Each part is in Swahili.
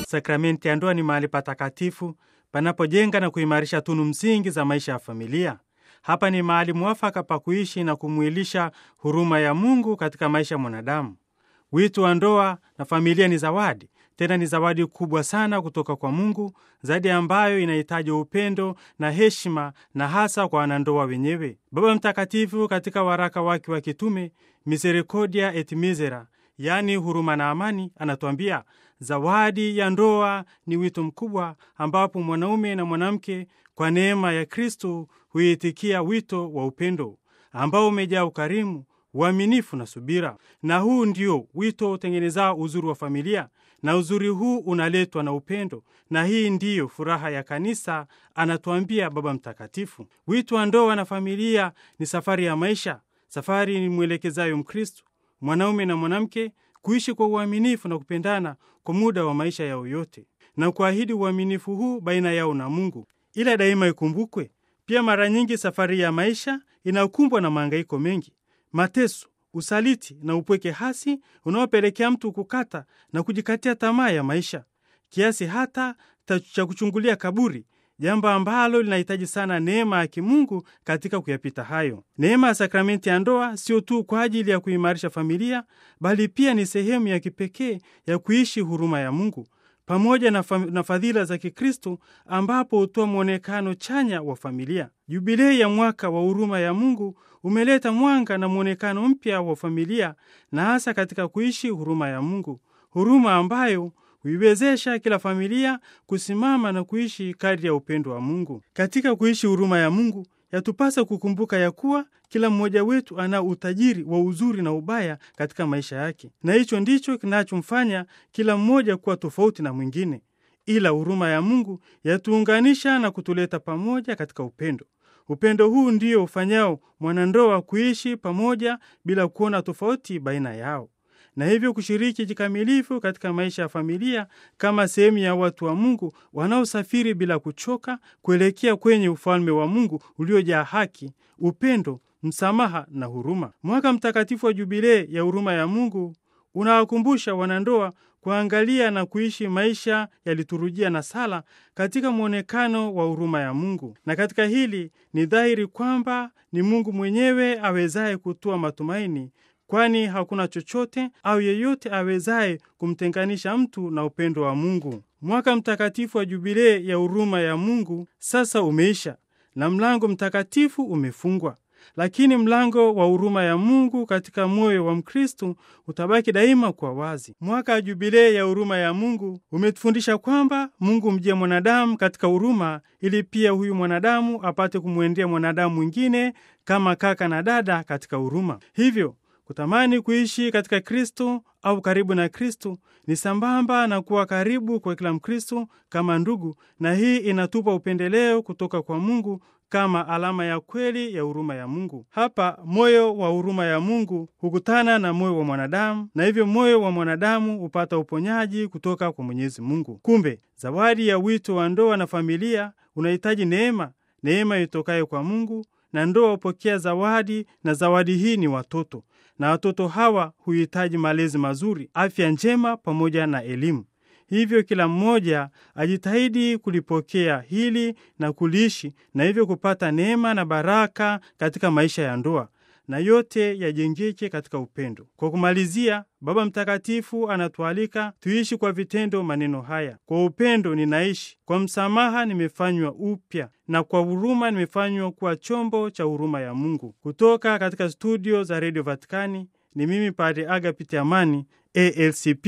sakramenti ya ndoa ni mahali patakatifu panapojenga na kuimarisha tunu msingi za maisha ya familia. Hapa ni mahali mwafaka pa kuishi na kumwilisha huruma ya Mungu katika maisha ya mwanadamu. Wito wa ndoa na familia ni zawadi, tena ni zawadi kubwa sana kutoka kwa Mungu, zaidi ambayo inahitaji upendo na heshima, na hasa kwa wanandoa wenyewe. Baba Mtakatifu katika waraka wake wa kitume Misericordia et Misera, yaani huruma na amani, anatuambia zawadi ya ndoa ni wito mkubwa ambapo mwanaume na mwanamke kwa neema ya Kristo huitikia wito wa upendo ambao umejaa ukarimu, uaminifu na subira. Na huu ndio wito utengenezao uzuri wa familia, na uzuri huu unaletwa na upendo, na hii ndiyo furaha ya kanisa, anatuambia Baba Mtakatifu. Wito wa ndoa na familia ni safari ya maisha, safari ni mwelekezayo Mkristo, mwanaume na mwanamke kuishi kwa uaminifu na kupendana kwa muda wa maisha yao yote, na kuahidi uaminifu huu baina yao na Mungu. Ila daima ikumbukwe pia, mara nyingi safari ya maisha inakumbwa na mahangaiko mengi, mateso, usaliti na upweke hasi unaopelekea mtu kukata na kujikatia tamaa ya maisha kiasi hata cha kuchungulia kaburi, jambo ambalo linahitaji sana neema ya kimungu katika kuyapita hayo. Neema ya sakramenti ya ndoa sio tu kwa ajili ya kuimarisha familia, bali pia ni sehemu ya kipekee ya kuishi huruma ya Mungu pamoja na, na fadhila za Kikristo ambapo hutoa mwonekano chanya wa familia. Jubilei ya mwaka wa huruma ya Mungu umeleta mwanga na mwonekano mpya wa familia, na hasa katika kuishi huruma ya Mungu, huruma ambayo huiwezesha kila familia kusimama na kuishi kadri ya upendo wa Mungu. Katika kuishi huruma ya Mungu yatupasa kukumbuka ya kuwa kila mmoja wetu ana utajiri wa uzuri na ubaya katika maisha yake, na hicho ndicho kinachomfanya kila mmoja kuwa tofauti na mwingine. Ila huruma ya Mungu yatuunganisha na kutuleta pamoja katika upendo. Upendo huu ndio ufanyao mwanandoa kuishi pamoja bila kuona tofauti baina yao, na hivyo kushiriki kikamilifu katika maisha ya familia kama sehemu ya watu wa Mungu wanaosafiri bila kuchoka kuelekea kwenye ufalme wa Mungu uliojaa haki, upendo, msamaha na huruma. Mwaka mtakatifu wa Jubilei ya huruma ya Mungu unawakumbusha wanandoa kuangalia na kuishi maisha ya liturujia na sala katika mwonekano wa huruma ya Mungu. Na katika hili ni dhahiri kwamba ni Mungu mwenyewe awezaye kutoa matumaini, kwani hakuna chochote au yeyote awezaye kumtenganisha mtu na upendo wa Mungu. Mwaka mtakatifu wa Jubilei ya huruma ya Mungu sasa umeisha na mlango mtakatifu umefungwa lakini mlango wa huruma ya Mungu katika moyo wa Mkristu utabaki daima kwa wazi. Mwaka wa Jubilei ya huruma ya Mungu umetufundisha kwamba Mungu mjia mwanadamu katika huruma, ili pia huyu mwanadamu apate kumwendea mwanadamu mwingine kama kaka na dada katika huruma. Hivyo kutamani kuishi katika Kristo au karibu na Kristo ni sambamba na kuwa karibu kwa kila Mkristo kama ndugu, na hii inatupa upendeleo kutoka kwa Mungu kama alama ya kweli ya huruma ya Mungu. Hapa moyo wa huruma ya Mungu hukutana na moyo wa mwanadamu, na hivyo moyo wa mwanadamu hupata uponyaji kutoka kwa Mwenyezi Mungu. Kumbe zawadi ya wito wa ndoa na familia unahitaji neema, neema itokayo kwa Mungu, na ndoa hupokea zawadi, na zawadi hii ni watoto, na watoto hawa huhitaji malezi mazuri, afya njema pamoja na elimu. Hivyo kila mmoja ajitahidi kulipokea hili na kuliishi, na hivyo kupata neema na baraka katika maisha ya ndoa, na yote yajengeke katika upendo. Kwa kumalizia, Baba Mtakatifu anatualika tuishi kwa vitendo maneno haya: kwa upendo ninaishi, kwa msamaha nimefanywa upya, na kwa huruma nimefanywa kuwa chombo cha huruma ya Mungu. Kutoka katika studio za redio Vatikani ni mimi Padre Agapiti Amani, ALCP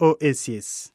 OSS.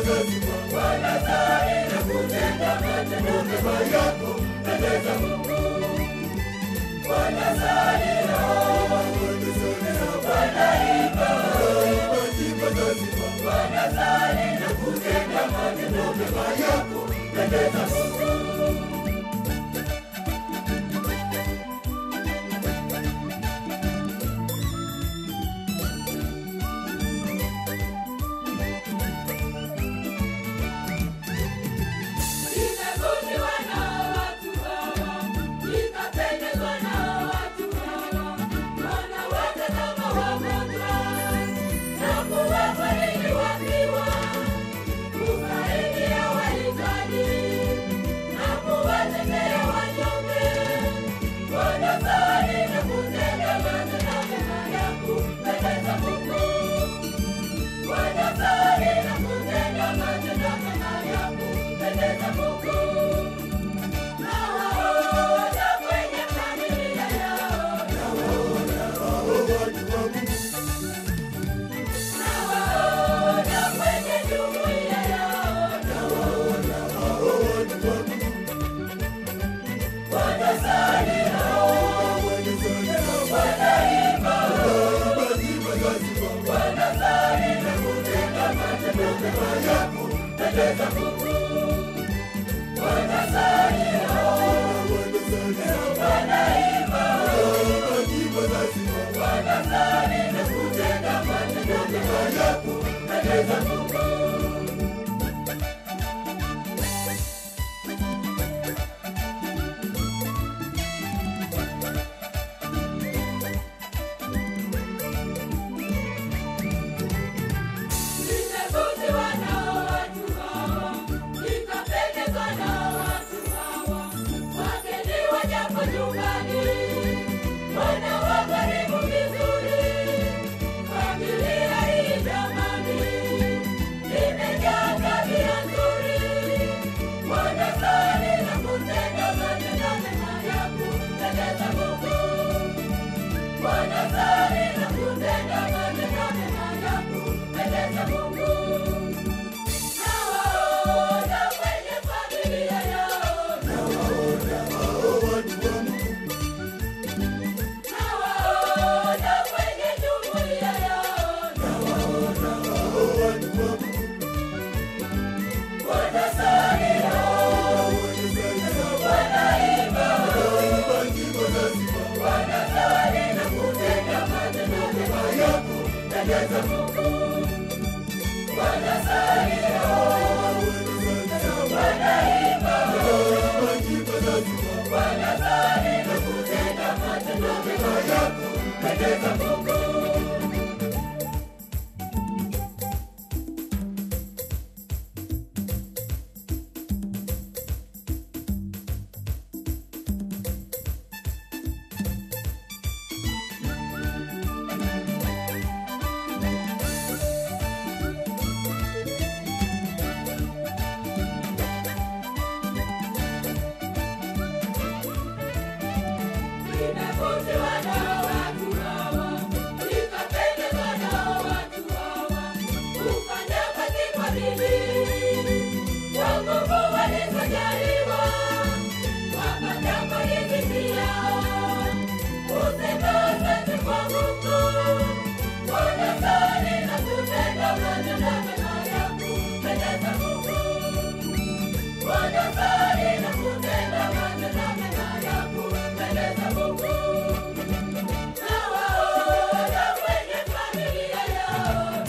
Nimevutiwa na watu hawa, nikapendezwa na watu hawa, wanawatazama wagonjwa na kuwafariji wafiwa, kusaidia wahitaji na kuwatetea wanyonge, wanasali na kutenda matendo mema ya kumpendeza Mungu. Wanasali na kutenda matendo mema ya kumpendeza Mungu. Nawaona kwenye familia yao, nawaona kwenye jumuiya yao, wanasali wanaimba, wanasali na kutenda matendo mema ya kumpendeza Mungu. Wanasali wanaimba, wanasali na kutenda matendo mema ya kumpendeza Mungu. Nimevutiwa na watu hawa, nikapendezwa na watu hawa, wageni wajapo nyumbani, wanawakarimu vizuri. Familia hii jamani, imejaa tabia nzuri, wanasali na kutenda matendo mema ya kumpendeza Mungu. Wanasali na kutenda matendo mema ya kumpendeza Mungu. Nawaona kwenye familia yao, nawaona kwenye jumuiya yao, wanasali wanaimba, wanasali na kutenda matendo mema ya kumpendeza Mungu. Wanasali wanaimba, wanasali na kutenda matendo mema ya kumpendeza Mungu. Nimevutiwa na watu hawa, nikapendezwa na watu hawa, kufanya kazi kwa bidii, kwa nguvu walizojaliwa, wapata kwa riziki yao, kusema asante kwa Mungu, wanasali na kutenda matendo mema ya kumpendeza Mungu. Wanasali na kutenda matendo mema ya kumpendeza Mungu. Nawaona kwenye familia yao,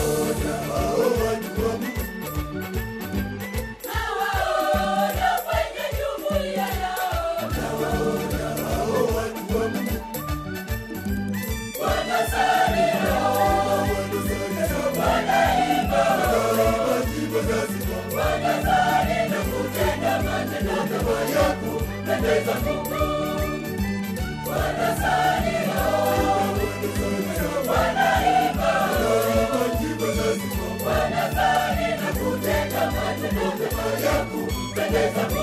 nawaona kwenye jumuiya yao, wanasali wanaimba, wanasali na kutenda matendo mema ya kumpendeza Mungu. Wanasali wanaimba, wanasali na kutenda matendo mema ya kumpendeza